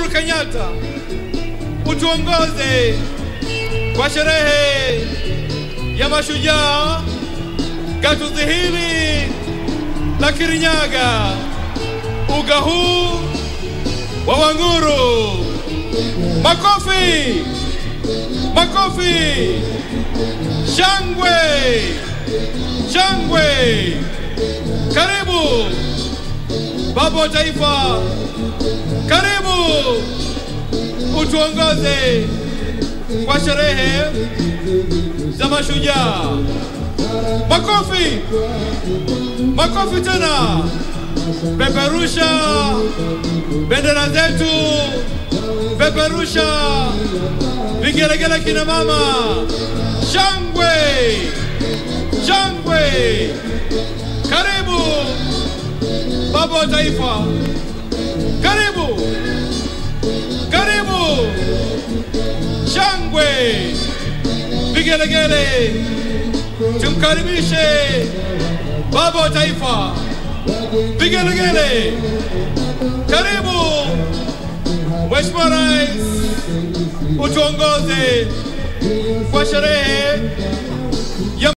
Kenyatta, utuongoze kwa sherehe ya mashujaa gatuzi hili la Kirinyaga, uga huu wa Wanguru. Makofi, makofi, shangwe, shangwe. Karibu baba wa taifa, karibu utuongoze kwa sherehe za mashujaa. Makofi, makofi tena. Peperusha bendera zetu, peperusha vigelegele, kina mama, shangwe, shangwe. Karibu baba wa taifa, karibu, karibu, shangwe, vigelegele, tumkaribishe baba wa taifa, vigelegele, karibu Mheshimiwa Rais, utuongoze kwa sherehe ya